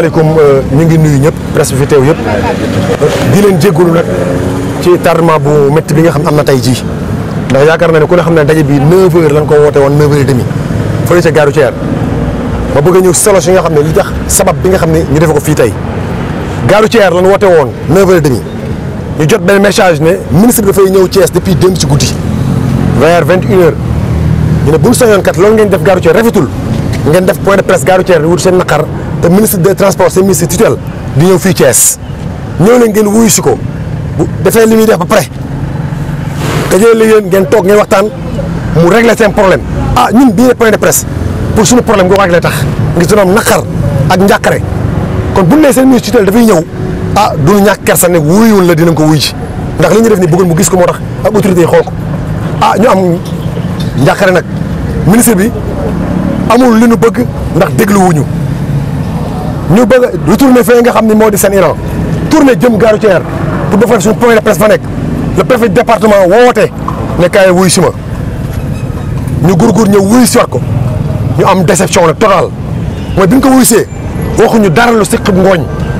asalaamaaleykum ñu ngi nuyu ñëpp presse bi fi teew yëpp di leen jéggalu nag ci tardement bu métti bi nga xam am na tey jii ndax yaakaar naa ne ku ne xam ne daje bi 9h lañ ko woote woon 9h30 fële ca gaaru Thier ma bëgg a ñëw solo si nga xam ne li tax sabab bi nga xam ne ñu defe ko fii tey gaaru Thier lañ woote woon 9h30 ñu jot benn message ne ministre bi dafay ñëw Thiès depuis démb ci guddi vers 21h ñu ne bu ñu sañoon kat loolu ngeen def gaaru Thier rafetul ngeen def point de presse gaaru Thier di wut seen naqar te ministre des transports seen ministre tutelle di ñëw fii Thiès ñëw leen ngeen wuyu si ko bu defee li muy def ba pare te jëlee li ngeen ngeen toog ngeen waxtaan mu régler seen problème ah ñun bii point de presse pour suñu problème nga régler tax ngir suñu am naqar ak njàqare kon bu ñu nee seen ministre tutelle dafay ñëw ah du ñàkk kersa ne wuyuwul la dinañ ko wuy ji ndax li ñu def ni bëggul mu gis ko moo tax ak autorité yi xool ko ah ñu am njàqare nag ministre bi amul li ñu bëgg ndax dégluwuñu ñu bëgg a retourner fee nga xam ne moo di seen Iran tourner jëm gaaru Thier pour ba fa suñu point de presse fa nekk le préfet du département woote ne kaay wuy si ma ñu gurgur ñëw wuy si waat ko ñu am déception nag total mooy bi ñu ko wuy see waxuñu dara lu siq ngooñ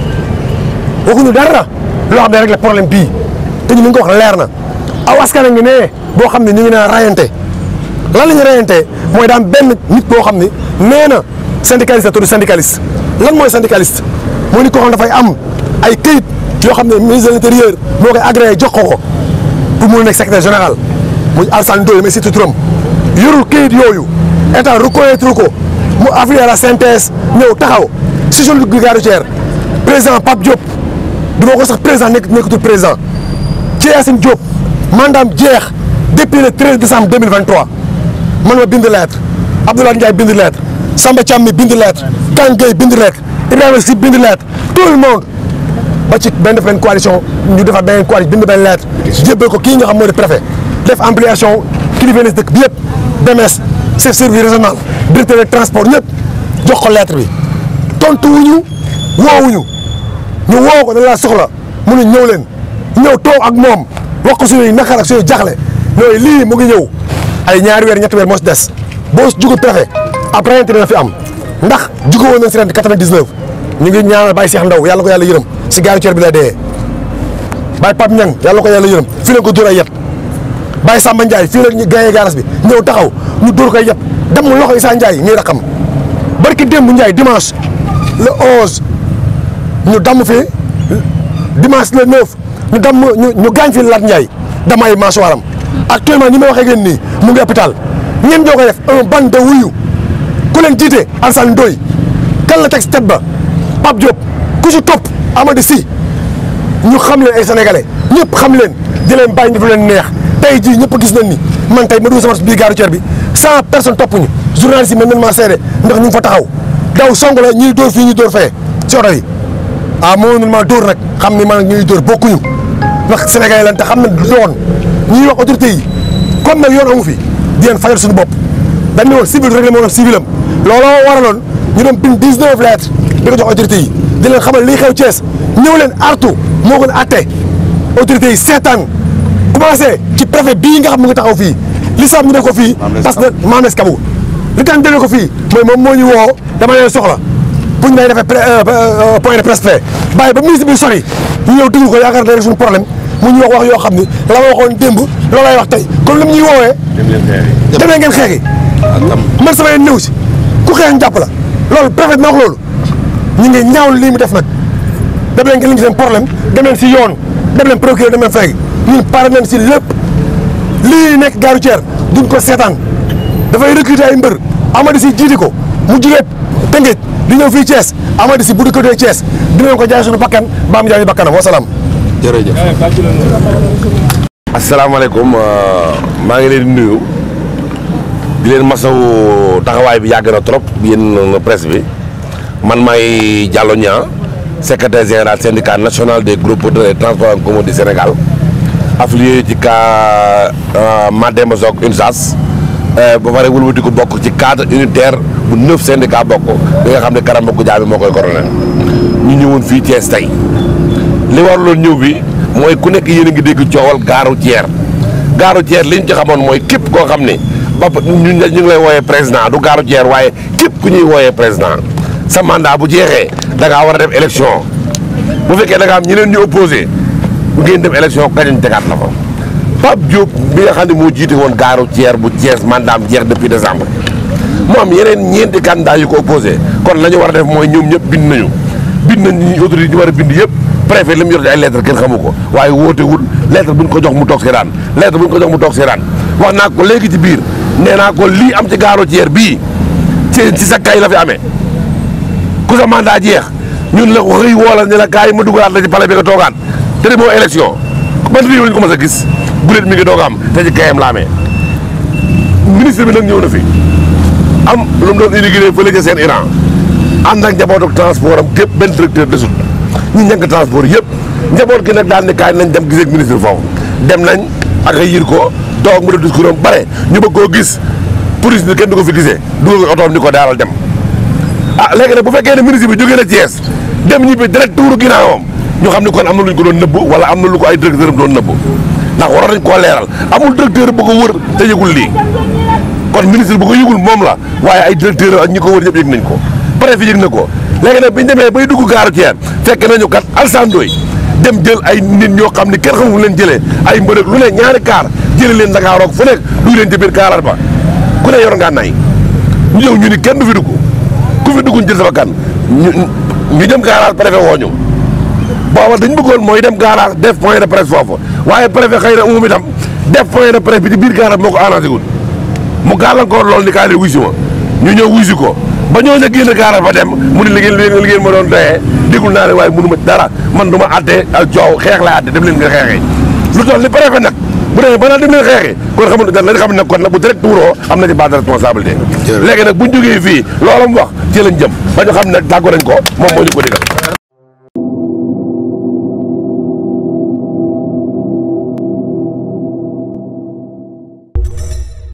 waxuñu dara loo xam ne rek le problème bii te ñu ni nga ko wax leer na aw askan a ngi ne boo xam ne ñu ngi naan rayante lan la ñuy rayante mooy daan benn nit boo xam ne nee na syndicaliste la tudd syndicaliste lan mooy syndicaliste mooy ni ko xam dafay am ay këyit yoo xam ne ministre de l'intérieur moo koy agréé jox ko ko pour mu nekk secrétaire général muy Alassane Ndoye mais surtout turam yorul këyit yooyu état reconnaître ko mu affilié à la synthèse ñëw taxaw si zone de gare routière président Pape Diop du ma ko sax président nekk nekkatul président ci Yacine Diop mandaam jeex depuis le 13 décembre 2023 man ma bind lettre Abdoulaye Ndiaye bind lettre Samba Thiam mi bind lettre Kane Gueye bind lettre Ibrahima Sy bind lettre tout le monde ba ci benn def benn coalition ñu defar benn coalition bind benn lettre jébbal ko kii nga xam moo di préfet def ampliation kilifa dëkk bi yëpp DMS chef service régional directeur de transport ñëpp jox ko lettre bi tontu wuñu woowuñu ñu woo ko dañ laa soxla mu ne ñëw leen ñëw toog ak moom wax ko suñuy naqar ak suñuy jaxle ñooy lii mu ngi ñëw ay ñaari weer ñetti weer moo si des boo si jugul préfet après rente dina fi am ndax jugo woon nañ si ren 99 ñu ngi ñaanal Baye Cheikh Ndaw yàlla ko yàlla yërëm si gaaru Thier bi la dee Baye Pape Niang yàlla ko yàlla yërëm fii lañ ko dóor ay yet Baye Samba Ndiaye fii la gaye gaaras bi ñëw taxaw ñu dóor koy yet dem mu loxo Issa Ndiaye mii rakam barki démb Ndiaye dimanche le 11 ñu damm fi dimanche le 9 ñu damm ñu ñu gaañ fi Lat Ndiaye damay mâchoire am actuellement ni ma waxee ngeen nii mu ngi hôpital ñeen ñoo koy def un bande de wuyu ku leen jiite Alassane Ndoye kan la teg si tête ba Pape Diop ku ci topp Amady Sy ñu xam leen ay sénégalais ñëpp xam leen di leen bàyyi ñu def leen neex tey jii ñëpp gis nañ ni man tey ma dugg sama biir gaaru Thier bi cent personnes topp ñu journaliste yi mën nañ maa seede ndax ñu ngi fa taxaw daw song la ñuy dóor fii ñuy dóor fee ci oto yi ah moo mënul maa dóor nag xam ni man ñuy dóor bokkuñu ndax sénégalais lan te xam na yoon ñuy wax autorité yi comme nag yoon amu fi di leen fajal suñu bopp dañ ne woon civil rek la moo doon civil am looloo waraloon ñu doon bind 19 lettres di ko jox autorité yi di leen xamal lii xew Thiès ñëw leen artu moo gën a atte autorité yi seetaan commencé ci préfet bii nga xam mu ngi taxaw fii li sax ñu def ko fii parce que Mames Kabou li tax ñu defee ko fii mooy moom moo ñu woo dama leen soxla pour ñu lay defee point de presse fee bàyyi ba ministre bi sori ñu ñëw déglu ko yaakaar ne suñu problème mu ñu wax wax yoo xam ni la ma waxoon démb loolu lay wax tey kon li mu ñuy woowee demee ngeen xeexi man sama yeen néew si ku xeex ñu jàpp la loolu préfet na wax loolu ñu ngi ñaawlu lii mu def nag dem leen ngeen li ngi seen problème dem leen si yoon dem leen procureur dem leen fay ñun pare nañ si lépp lii nekk gaaru Thier duñ ko seetaan dafay recruter ay mbër Amady si jiiti ko mu jugee Tëngéej di ñëw fii Thiès Amady si bu recruter Thiès dinañ ko jaay suñu bakkan baam jaay ñu bakkanam wasalaam jërëjëf asalaamaaleykum maa ngi leen di nuyu di leen masawu taxawaay bi yàgg na trop yéen presse bi man maay Diallo Niang secrétaire général syndicat national des groupes de transport en commun du Sénégal affilié ci cas Mademba Sock UNSAS ba pare wëlbati ko bokk ci cadre unitaire bu neuf syndicat bokk bi nga xam ne Karam Bokk Jaabi moo koy coordonné ñu ñëwoon fii Thiès tey li waraloon ñëw bi mooy ku nekk yéen a ngi dégg coowal gaaru Thier gaaru Thier li ñu ci xamoon mooy képp koo xam ne ba ñu ñu ngi lay wooyee président du gaaru Thier waaye képp ku ñuy wooyee président sa mandat bu jeexee da ngaa war a def élection bu fekkee da nga am ñeneen ñu opposé bu ngeen dem élection kañ tegaat la fa Pape Diop bi nga xam ne moo jiite woon gaaru Thiès bu Thiès mandaam jeex depuis décembre mu am yeneen ñeenti candidat yu ko opposé kon la ñu war a def mooy ñoom ñëpp bind nañu bind nañ ñi autorité ñu war a bind yëpp préfet li mu yor di ay lettre kenn xamu ko waaye wootewul lettre bu ñu ko jox mu toog seetaan lettre bu ñu ko jox mu toog seetaan wax naa ko léegi ci biir nee naa ko lii am ci gaaru Thiès bii ci ci sa kay la fi amee ku sa mandat jeex ñun la xëy woola ne la kaay ma dugalaat la ci palais bi nga toogaan te de moo élection ban réew lañ ko mas a gis guléet mi ngi doog a am te ci kayam la amee ministre bi nag ñëw na fi am lu mu doon inauguré fële ca seen Iran ànd ak njaboot ak transport am képp benn directeur desut ñi ñàkk transport yëpp njaboot gi nag daal ne kaay nañ dem gisee ak ministre foofu dem nañ ak ay yir ko toog mu def discours am bare ñu bëgg koo gis police bi kenn du ko fi gisee dugal ko otoom ni ko daaral dem ah léegi nag bu fekkee ne ministre bi jógee na Thiès dem ñibbi direct tuuru ginnaawam ñu xam ne kon am na lu ñu ko doon nëbb wala am na lu ko ay directeur am doon nëbb ndax waroon nañ koo leeral amul directeur bu ko wër te yëgul lii kon ministre bu ko yëgul moom la waaye ay directeur ak ñi ko wër ñëpp yëg nañ ko préfet yëg na ko léegi nag biñu demee bay dugg gaaru Thiès fekk nañu kat alsandooy dem jël ay nit ñoo xam ne kenn xamul leen jëlee ay mbërëg lu ne ñaari kaar jëlee leen Dakar roog fu nekk dugg leen ci biir kaarar ba ku ne yor ngaa nay ñu ñëw ñu ni kenn du fi dugg ku fi dugg ñu jël sama kan ñu ñu dem garage préfet woo ñu booba dañ bëggoon mooy dem garage def point de presse foofu waaye préfet xëy na moom itam def point de presse bi ci biir garage moo ko arrangé wul mu gàllankoor loolu ni kaa ne wuy si ma ñu ñëw wuy si ko ba ñoo na génn garage ba dem mu ni liggéey liggéey ma doon doyee dégul naa ne waaye mënu ma dara man du ma àtte ak coow xeex lay àtte dem leen nga xeexee lu toll ni préfet nag bu demee ba naa dem leen xeexi kon xamul da lañ xam ne kon nag bu direct tuuroo am na ci base de responsabilité léegi nag buñ jógee fii loolu mu wax ci lañ jëm ba ñu xam ne tàggu nañ ko moom moo ñu ko digal